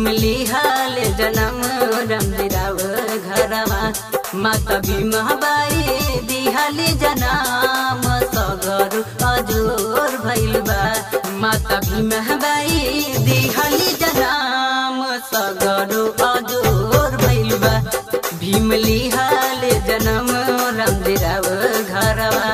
भीम लिहाल जनम रमदिराव घरवा माता भीमबाई दिहाली जनाम सगर अजोर भइल बा माता भीमबाई दिहाली जनाम सगर अजोर भइल बा भीम लिहाल जनम रमदिराव घरवा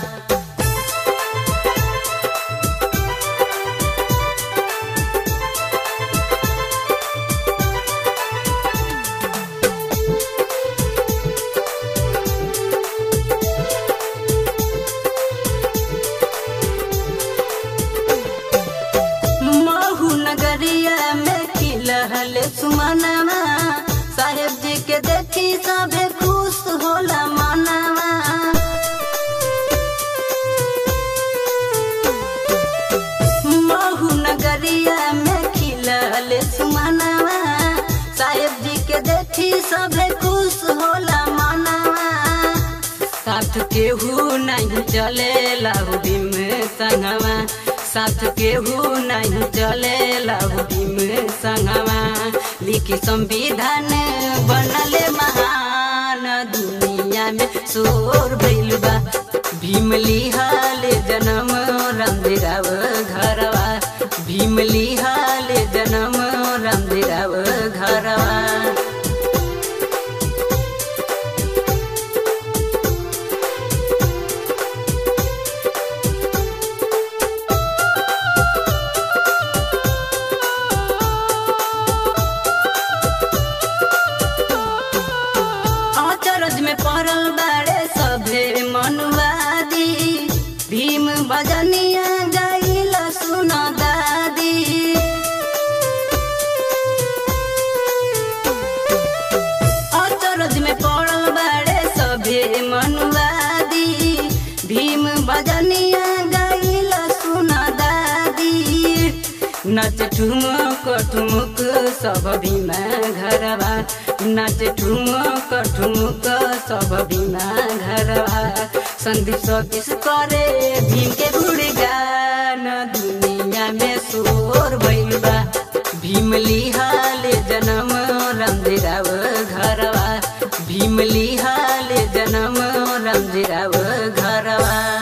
महू नगरिया में खिलहल सुमनवा साहेब जी के देखी सभे खुश होला मनवा महू नगरिया में खिलहल सुमनवा साहेब जी के देखी सभे खुश होला मनवा साथ केहू नहीं चले लाहुदी में संगवा साथ केहू नहीं चले लाहुदी में संगवा लिखी संविधान बनले महान दुनिया में शोर भइल बा भीम लिहाल जनम रामदेराव घरवा भीम लिहाल जनम रामदेराव घरवा अचरज में पड़ल बाड़े सभे मनुवादी भीम बजनिया गईल सुन दादी अचरज में पड़ल बाड़े सभे मनुवादी भीम बजनिया गईल सुन दादी नच ठुमक ठुमुक सब भीमा घरवा नच ठुमक ठुमुक सब भीमा घरवा संदीप सतीश करे भीम के गुणगान दुनिया में शोर भइल बा भीम लिहाल जनम रामदेराव घरवा भीम लिहाल जनम रामदेराव घरवा